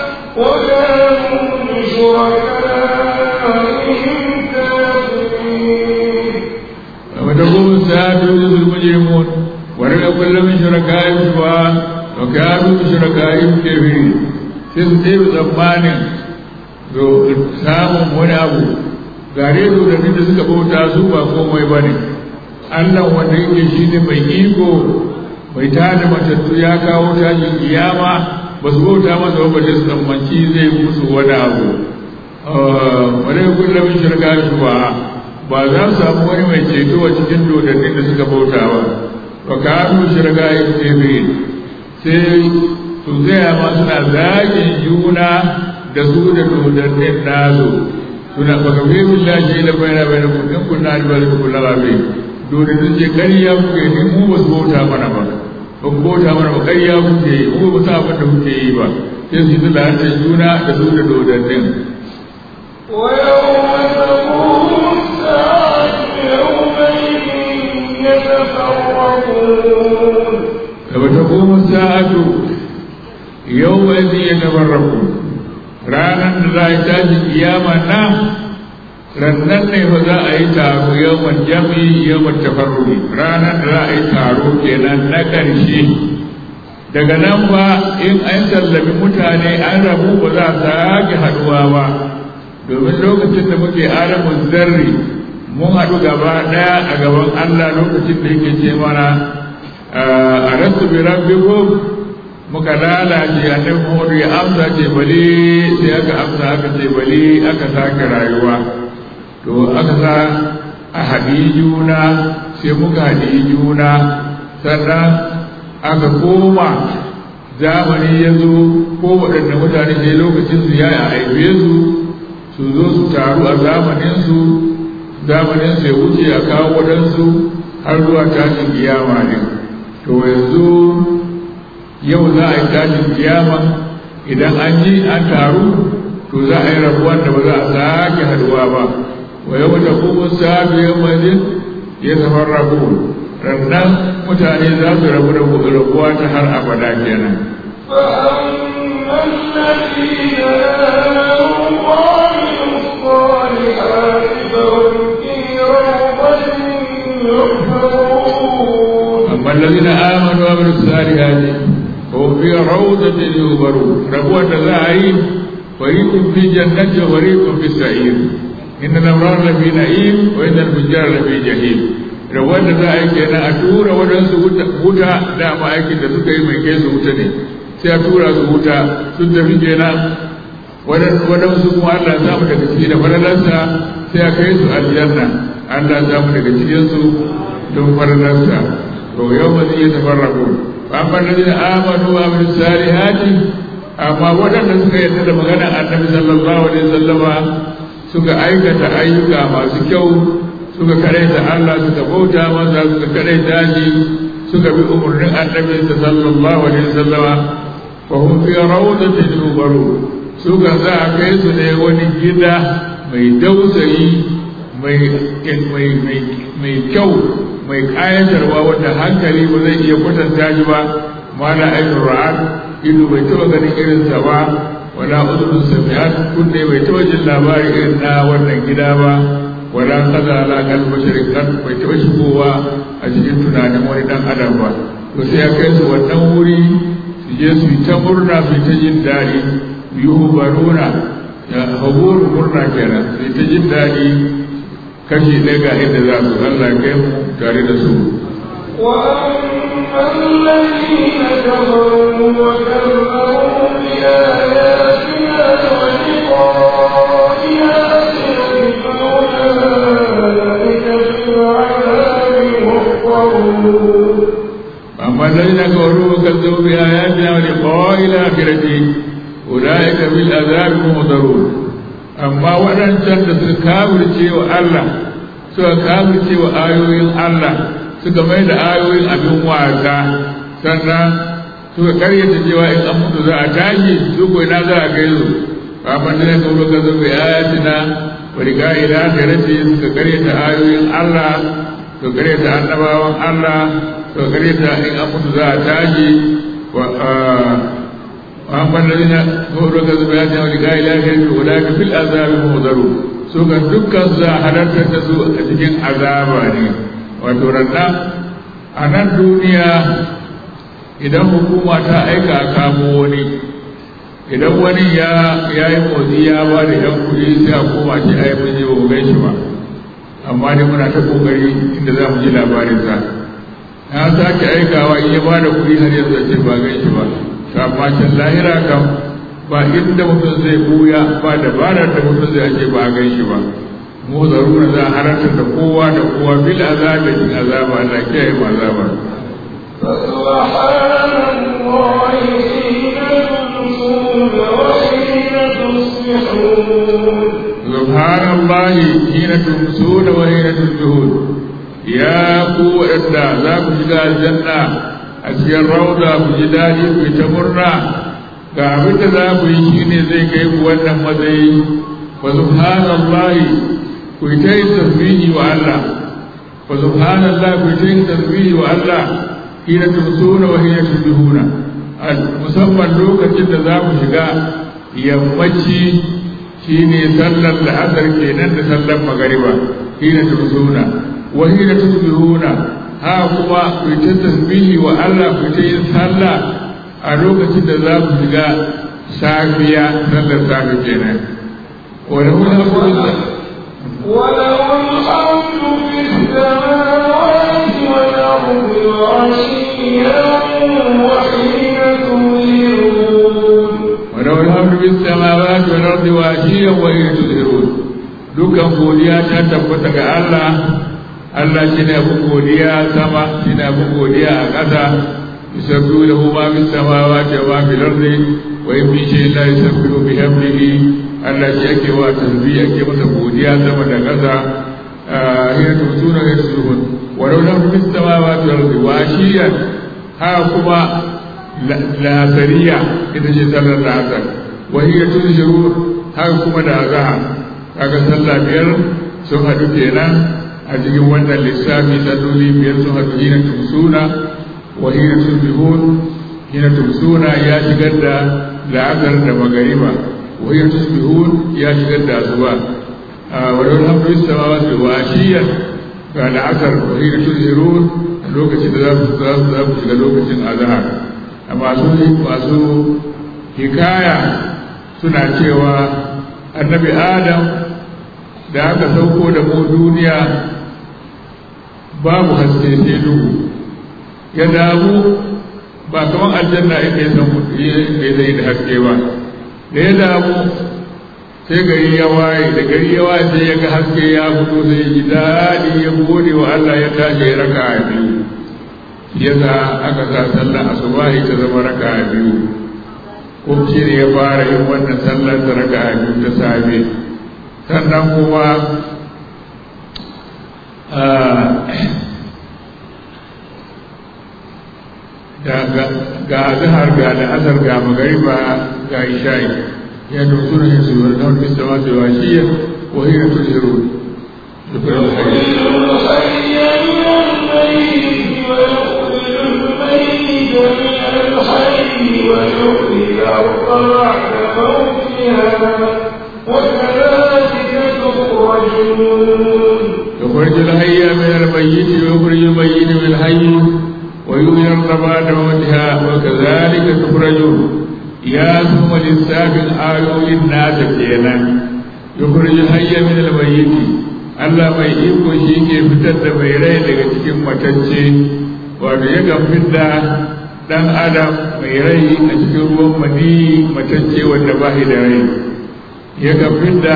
وكانوا بشركائهم كافرين وتقوم الساعة يوجد المجرمون ولم يكن من شركائهم شفعاء وكانوا بشركائهم كافرين sai su ɗaya tsammanin samun wani abu gare dodannin da suka bauta su ba komai ba ne Allah wanda yake shi ne mai iko mai tada matattu ya kawo tashin kiyama ba su bauta masa ba da su tsammanci zai musu wani abu wadai kullum shirka shi ba ba za su samu wani mai ceto a cikin dodannin da suka bauta ba ba ka hannu shirka ya ce sai su gaya ma suna zagin juna da su da dodannin nazo suna baka fi billahi la bayna bainakum in kunna albalika kullu rabi dole sun ce ƙarya kuke ni mu ba su bauta mana ba ba ku bauta mana ba ƙarya kuke yi mu ba sa abin da kuke yi ba sai su yi da juna da su da dodannin ويوم تقوم الساعة يومئذ يتفرقون كما تقوم الساعة يومئذ يتفرقون ranar da za a yi tashin kiyama na rannan ne fa za a yi taro yawan jami yawan tafarruri ranar da za a yi taro kenan na ƙarshe daga nan ba in an sallami mutane an rabu ba za a sake haɗuwa ba domin lokacin da muke alamun zarri mun haɗu gaba ɗaya a gaban Allah lokacin da yake ce mana a rasu bi rabbikum muka lalace annabi Muhammadu ya amsa ce bali sai aka amsa aka ce bali aka sake rayuwa to aka sa a haɗi juna sai muka haɗi juna sannan aka koma zamani ya zo ko waɗanda mutane sai lokacin su ya aibe su su zo su taru a zamaninsu zamanin sai wuce a kawo waɗansu har zuwa tashin kiyama ne to yanzu yau za a yi tashin kiyama idan an yi an taru to za a yi rabuwan da ba za a sake haduwa ba wa yau da kuma sabiyar majin ya zama rabu rannan mutane za su rabu da rabuwa ta har abada kenan فأما الذين آمنوا وعملوا الصالحات فهم في روضة يحبرون أما الذين آمنوا وعملوا الصالحات فهم في روضة يحبرون ربوة ذاعين فريق في جنة وفريق في السعير إن الأبرار لفي نعيم وإن الفجار لفي جحيم rawar da za a yi kenan a tura waɗansu wuta dama aikin da suka yi mai kai su wuta ne sai a tura su wuta sun tafi kenan waɗansu kuma Allah ya samu daga ciki da falalarsa sai a kai su aljanna Allah ya samu daga cikinsu don falalarsa to yau ba zai tafarraku amma da zai amanu wa amin salihati amma waɗanda suka yarda da magana annabi sallallahu alaihi wasallama suka aikata ayyuka masu kyau suka karaita Allah suka bauta masa suka karaita shi suka bi umarnin annabi sallallahu alaihi wasallama fa hum fi rawdatin yubaru suka za a kai su ne wani gida mai dausayi mai kyau mai kayatarwa wanda hankali ba zai iya kwatanta shi ba mala ainihin ra'ad ido bai taba ganin irinsa ba wala udun sami'at kunne bai taba jin labari irin na wannan gida ba wala kaza ala kal basharin kan bai taba shigowa a cikin tunanin wani dan adam ba to sai ya kai su wannan wuri su je su yi ta murna su yi ta jin daɗi yubaruna ya haburu murna kenan su yi ta jin daɗi kashi ɗaya ga inda za su Allah kai mu tare da su وأما الذين كفروا وكذبوا بآياتنا ولقائها فأولئك في العذاب محضرون أما الذين كفروا وكذبوا بآياتنا ولقاء الآخرة أولئك في العذاب محضرون amma waɗancan da suka kafirce wa Allah suka kafirce wa ayoyin Allah suka mai da ayoyin abin wasa sannan suka karyata cewa in an mutu za a tashi su ko ina za a kai su kafin da ka zo ka zo bi ayatina wa riga ila akhirati suka karyata ayoyin Allah suka karyata annabawan Allah suka karyata in an mutu za a tashi wa وأما الذين كفروا كذبوا بآياتنا ولقاء الآخرة أولئك في العذاب محضرون سوكا دكا زاهرت تسوء أتجن عذابا وترنا أنا الدنيا idan hukuma ta aika a kamo wani idan wani ya ya yi motsi ya ba da yan kuɗi sai a koma shi a yi mun yi ba gan shi ba amma dai muna ta kokari inda za mu ji labarinsa ya sake aikawa in ya ba da kuɗi har yanzu ce ba gan shi ba to amma can lahira kam ba inda mutum zai buya ba dabarar da mutum zai ake ba gan shi ba mu zarura za a harantar da kowa da kowa bil azabi cikin azaba Allah kiyaye mu azaba فسبحان الله حين تمسون وحين تصبحون سبحان الله حين تمسون وحين تصبحون يا قوة ذاك shiga aljanna a cikin rauda ku ji daɗi ku ta murna ga abin da za ku yi shine zai kai ku wannan matsayi wa subhanallahi ku yi ta yin tasbihi wa Allah wa subhanallahi ku yi ta yin tasbihi wa Allah hina tumsuna wa hina tusbihuna musamman lokacin da za ku shiga yammaci shine sallar la'asar kenan da sallar magariba hina tumsuna wa hina tusbihuna ha kuma ku ta tasbihi wa Allah ku ta yin sallah a lokacin da za ku shiga safiya sallar safi kenan wa lahu alhamdulillah وله الحمد في السماوات والأرض وعشيا وحين تظهرون وله الحمد في السماوات والأرض وعشيا وحين تظهرون dukkan godiya ta tabbata ga Allah Allah shi ne abin godiya sama shi ne abin godiya a ƙasa yusabbihu lahu ma fis samawati wa ma fil ardi wa in min shay'in la yusabbihu bihamdihi Allah shi ake wa tasbih ake masa godiya sama da ƙasa hiya tusuna ya tusbihun wa law lam fis samawati wal ardi wa ashiyan ha kuma lasariya ita ce sallar la'asar wa hiya tuzhirun ha kuma da azhar kaga sallah biyar sun haɗu kenan a cikin wannan lissafi salloli biyar sun haɗu hina tumsuna wa hina tusbihun hina tumsuna ya shigar da la'asar da magariba wa hina tusbihun ya shigar da asuba wa lahu alhamdu fis samawati wa ashiyan ga la'asar wa hina tusbihun lokacin da za su za su shiga lokacin azhar masu masu hikaya suna cewa annabi adam da aka sauko da mu duniya babu haske sai duhu ya damu ba kamar aljanna inda ya san ya zai da haske ba da ya damu sai gari ya waye da gari ya waye sai ya ga haske ya fito sai ji daɗi ya gode wa Allah ya tashi ya raka a biyu ya sa aka sa sallar asubahi ta zama raka a biyu ko shi ne ya fara yin wannan sallar da raka a biyu ta safe sannan kuma ga azhar ga al'asar ga magariba ga isha'i ya dozu na yin suwar na wani sama da washiya wa hira tuziru shukran alhaji يخرج الحي من الميت ويخرج الميت من الحي ويحيي الأرض بعد موتها وكذلك تخرجون يا ثم للساق الآيو الناس كينا يخرج الحي من الميت Allah mai iko shi ke fitar da mai rai daga cikin matacce wato yakan fidda ɗan adam mai rai a cikin ruwan mani matacce wanda ba da rai yakan fidda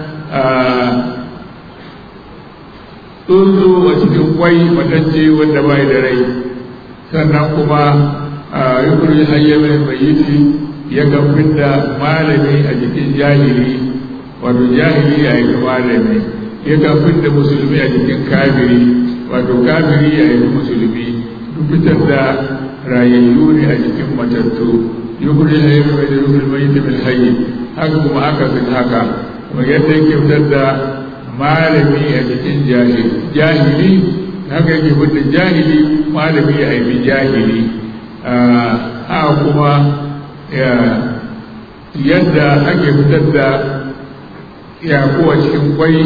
tsuntsu a cikin kwai matacce wanda bai da rai sannan kuma a yukurji hayyamin mayiti ya gafin da malami a jikin jahili wato jahili ya yi malami ya gafin da musulmi a jikin kafiri wato kafiri ya yi musulmi duk fitar da rayayyu ne a jikin matattu yukurji hayyamin mayiti yukurji mayiti bil hayyi haka kuma aka sun haka kuma yadda yake fitar da malami a cikin jahili jahili haka yake fitar jahili malami ya haifi jahili a kuma yadda ake fitar da yakuwa cikin kwai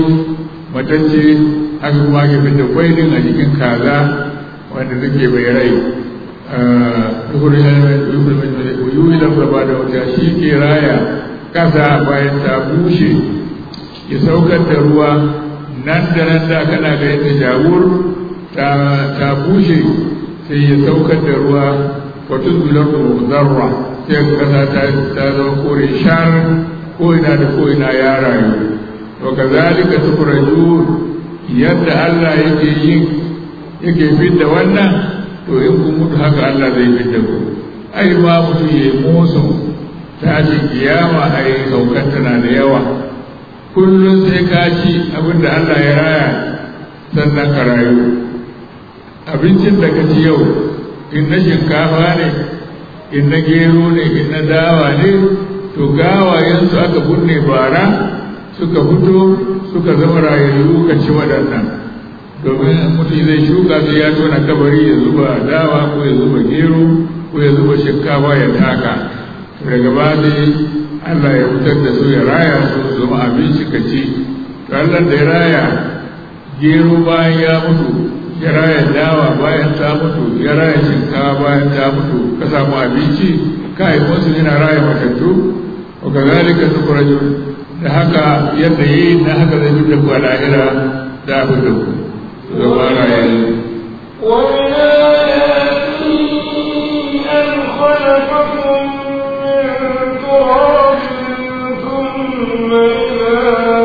matacce haka kuma ake fitar kwai din a cikin kaza wanda take bai rai yuhuri yuhuri da ba da wata shi ke raya kasa bayan ta bushe ya saukar da ruwa nan da nan da kana ga yadda jawur ta bushe sai ya saukar da ruwa wato zular zarra sai kasa ta zama kore shar ko ina da ko ina ya rayu to kazalika tukhrajun yadda Allah yake yin yake fidda wannan to in kun mutu haka Allah zai fidda ku ai ma mutu ya yi musu tashin kiyama ai saukar tana da yawa kullum sai ka ci abin da Allah ya raya sannan ka rayu abincin da ka ci yau in na shinkafa ne in na gero ne in na dawa ne to gawayensu aka bunne bara suka fito suka zama rayayyu ka ci waɗannan domin mutum zai shuka sai ya tona kabari ya zuba dawa ko ya zuba gero ko ya zuba shinkafa ya taka daga ba Allah ya fitar da su ya raya su zama abinci ka ci to Allah da ya raya gero bayan ya mutu ya raya dawa bayan ta mutu ya raya shinkafa bayan ta mutu ka samu abinci kai wasu yana raya matattu wa kazalika tukhrajun da haka yadda yi na haka zai fi da lahira da abu da ku zama raye ومن آياته أن خلقكم من تراب ثم إذا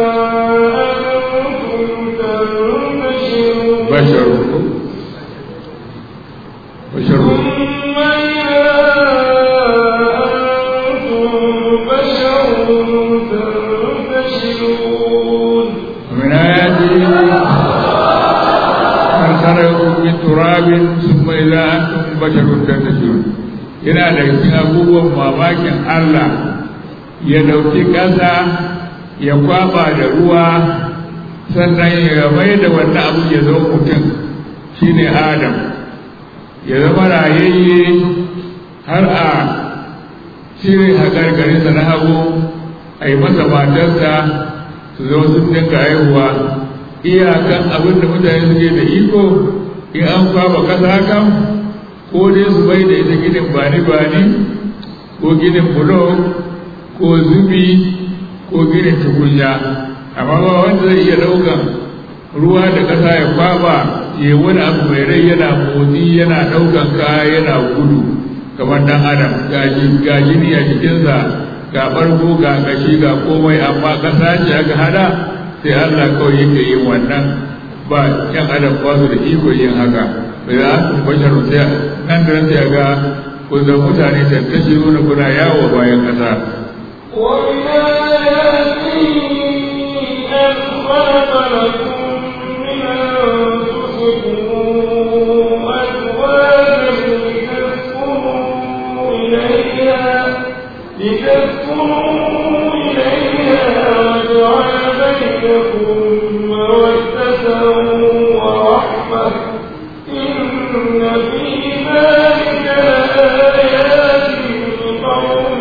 أنتم تنتشرون basharukum basharukum ثم إذا أنتم بشر تنتشرون ومن آياته أن خلقكم من تراب ثم إذا أنتم بشر تنتشرون yana da cikin abubuwan mamakin Allah ya ɗauki ƙasa ya kwaba da ruwa sannan ya mai da wannan abu ya zo mutum shine Adam ya zama rayayye har a cire haƙarƙarinsa na hagu a yi masa matarsa su zo sun dinga haihuwa iyakan abin da mutane suke da iko in an kwaba kasa kan ko dai su bai da ita ginin bani-bani ko ginin bulo ko zubi ko ginin tukunya amma ba wanda zai iya ɗaukan ruwa da ƙasa ya kwaba ya wani abu mai rai yana motsi yana ɗaukan kaya yana gudu kamar dan adam ga jini a jikinsa ga bargo ga kashi ga komai amma ƙasa ce aka hada sai Allah kawai yake yin wannan ba yan adam ba su da iko yin haka bai za su bashar sai nan da nan sai ga ko da mutane tantashi nuna kuna yawo bayan ƙasa ومن آياته أن خلق لكم من أنفسكم أزواجا لتسكنوا إليها لتسكنوا إليها وجعل بينكم مودة ورحمة إن في ذلك لآيات لقوم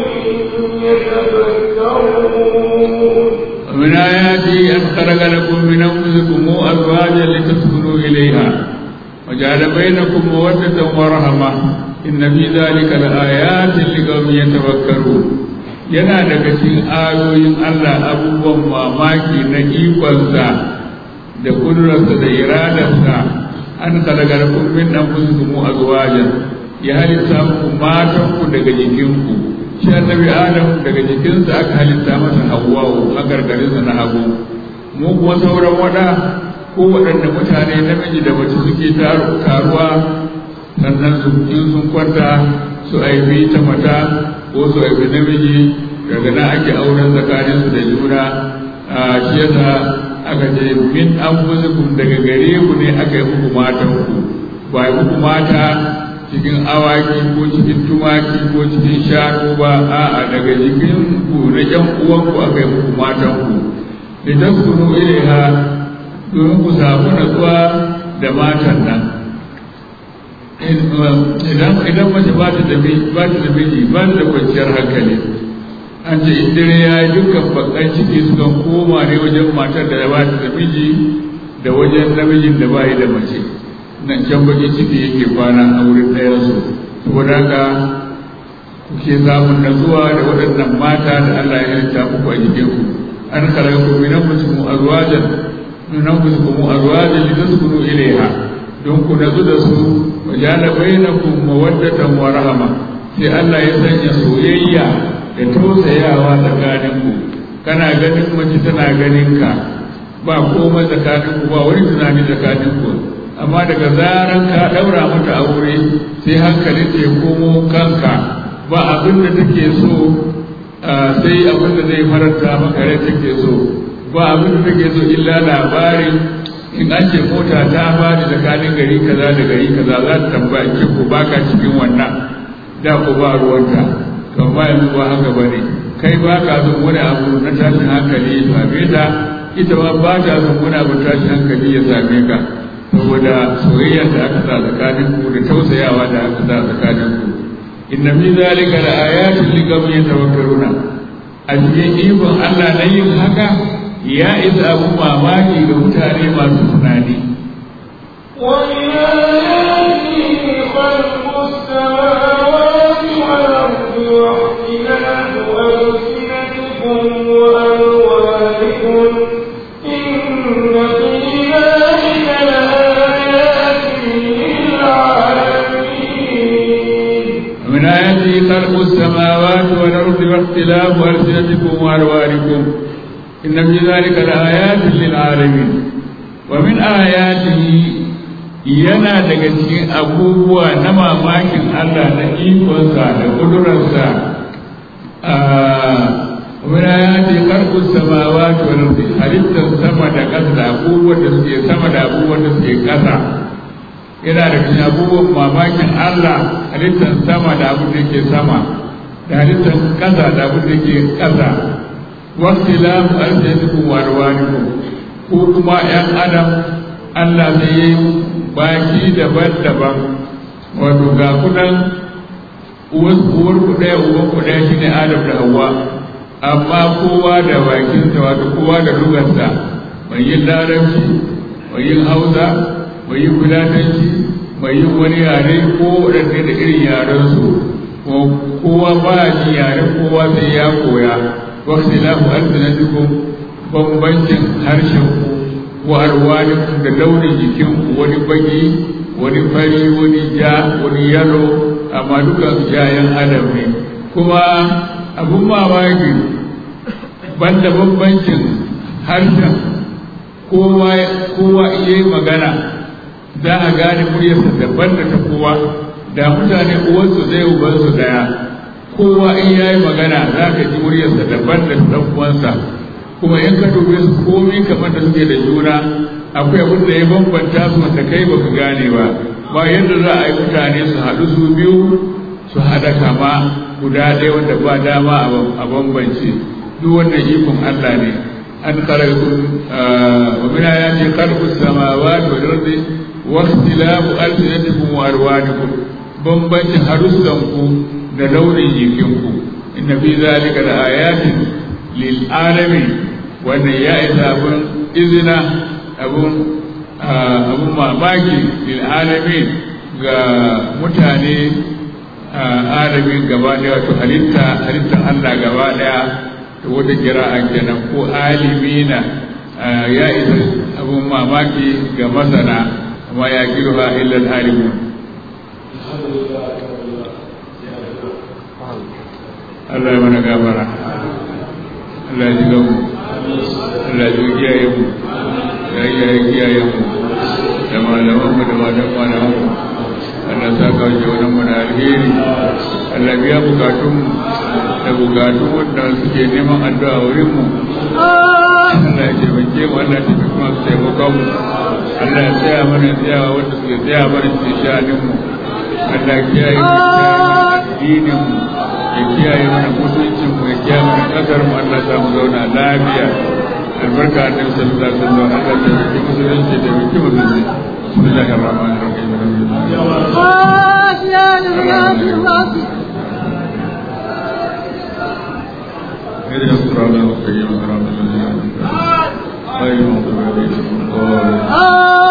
يتفكرون ومن آياته أن خلق لكم من أنفسكم أزواجا لتسكنوا إليها وجعل بينكم مودة ورحمة إن في ذلك لآيات لقوم يتفكرون yana daga cikin ayoyin Allah abubuwan mamaki na ikonsa da kudurarsa da iradarsa an kalagar min dan kuzumu azwajan ya halitta muku matanku daga jikinku shi annabi adam daga jikinsa aka halitta masa hawwa'u a gargarinsa na hagu mu kuma sauran wada ko waɗanda mutane namiji da mace suke taruwa sannan su in sun kwanta su aibi ta mata ko su aibi namiji daga nan ake auren tsakaninsu da juna a shi yasa aka ce min an daga gare ku ne aka yi muku matanku ba yi muku mata cikin awaki ko cikin tumaki ko cikin shanu ba a'a daga jikin ku na ƴan uwanku aka yi muku matan ku idan ku nu ilaiha domin ku samu natsuwa da matan nan idan idan mace ba ta da ba ta da miji ba ta da kwanciyar hankali an ce in dare ya yi dukkan bakan ciki sukan koma ne wajen matar da ba ta da miji da wajen namijin da ba yi da mace nan can baki ciki yake kwana a wurin ɗayansu saboda haka kuke samun natsuwa da waɗannan mata da Allah ya halitta muku a jikin ku an khalaqakum min anfusikum azwajan min anfusikum azwajan litaskunu ilayha don ku natsu da su wa jala bainakum mawaddatan wa rahma sai Allah ya sanya soyayya da tausayawa tsakanin ku kana ganin mace tana ganin ka ba komai tsakanin ku ba wani tunani tsakanin ku amma daga zaran ka daura mata aure sai hankalin ta ya komo kanka ba abin da take so sai abin da zai faranta maka rai take so ba abin da take so illa labarin in an ce mota ta bani tsakanin gari kaza da gari kaza za ta tambaya ce ko baka cikin wannan da ko ba ruwanta to amma yanzu ba haka bane kai ba ka son wani abu na tashin hankali ya same ta ita ma ba ta son wani abu tashin hankali ya same ka saboda soyayya da aka sa tsakanin ku da tausayawa da aka sa tsakanin ku inna fi zalika la ayatin li qaumin yatawakkaluna a cikin ikon Allah na yin haka ya isa abu mamaki ga mutane masu tunani ومن آياته خلق السماوات والأرض واختلاف ألسنتكم وألوانكم إن في ذلك لآيات للعالمين ومن آياته خلق السماوات والأرض واختلاف ألسنتكم وألوانكم إن في ذلك لآيات للعالمين ومن آياته yana daga cikin abubuwa na mamakin Allah na ikonsa da ƙudurarsa a wani ya ce karkun samawa ta wani halittar sama da ƙasa da abubuwan da suke sama da abubuwan da suke ƙasa yana da cikin abubuwan mamakin Allah halittar sama da abin da ke sama da halittar ƙasa da abin da ke ƙasa wasu lamu arzikikun warwaniku ko kuma ‘yan adam Allah zai yi baki daban-daban wato ga kudan uwar ku ɗaya uwan ku ɗaya shine Adam da Hawwa amma kowa da bakinsa wato kowa da lugarsa mai yin larabci mai yin hausa mai yin fulatanci mai yin wani yare ko waɗanda da irin yarensu kowa ba ji yaren kowa sai ya koya wakti lafu alfinatikum bambancin harshen ku wa arwanikum da launin jikinku wani baki wani fari wani ja wani yalo amma duka jayan adam ne kuma abun mamaki banda bambancin harshen kowa kowa iya magana za a gane muryarsa daban da ta kowa da mutane uwansu zai ubansu daya kowa in ya yi magana za ka ji muryarsa daban da ɗan uwansa kuma in ka dube su komai kamar da suke da juna akwai abin da ya bambanta su wanda kai baka gane ba ba yadda za a yi mutane su haɗu su biyu su haɗa kama guda ɗaya wanda ba dama a bambance duk wannan ikon Allah ne an khalaqakum wa min ayati khalqus samawati wal ardi wa ikhtilafu alsinatikum wa alwanikum bambancin harussanku da launin jikinku inna fi zalika la ayatin lil alamin wannan ya isa abun izina abun abun mamaki lil alamin ga mutane alamin gaba daya wato halitta halittar Allah gaba daya da wata kira'a kenan ko alimina ya isa abun mamaki ga masana amma ya kirha illa al-alimun Allah ya mana gafara Allah ya ji gamu Allah ya ji kiyaye mu ya kiyaye kiyaye mu da malaman mu da matan malaman mu Allah sa ka ji wannan mu da alheri Allah biya bukatun mu da bukatun wanda suke neman addu'a wurin mu Allah ya taimake mu Allah ya taimake mu su taimaka mu Allah ya tsaya mana tsayawa wanda suke tsaya mana cikin sha'anin mu Allah ya kiyaye mu addinin mu ya kiyaye mana mutuncin mu ya kiyaye mana kasar mu Allah ya mu zauna lafiya albarka da sallallahu alaihi wasallam Allah ya taimake musulunci da mutum musulunci bismillahir rahmanir rahim اهدنا الصراط المستقيم صراط الذين انعمت عليهم غير المغضوب عليهم ولا الضالين